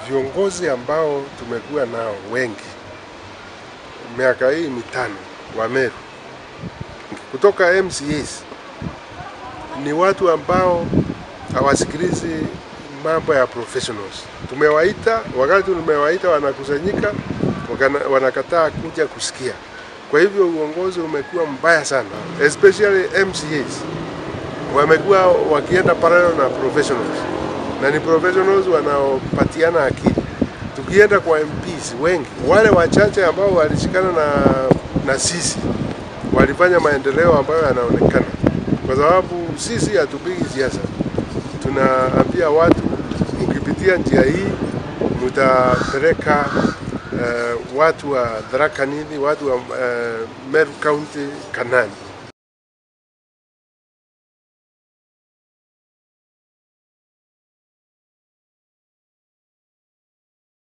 viongozi ambao tumekuwa nao wengi miaka hii mitano wa Meru kutoka MCAs ni watu ambao hawasikilizi mambo ya professionals. Tumewaita, wakati tumewaita wanakusanyika, wakana- wanakataa kuja kusikia. Kwa hivyo uongozi umekuwa mbaya sana, especially MCAs wamekuwa wakienda parallel na professionals, na ni professionals wanaopatiana akili. Tukienda kwa MPs wengi, wale wachache ambao walishikana na, na sisi walifanya maendeleo ambayo yanaonekana, kwa sababu sisi hatupigi siasa. Tunaambia watu mkipitia njia hii mtapeleka uh, watu wa Tharaka Nithi, watu wa uh, Meru County Kanani.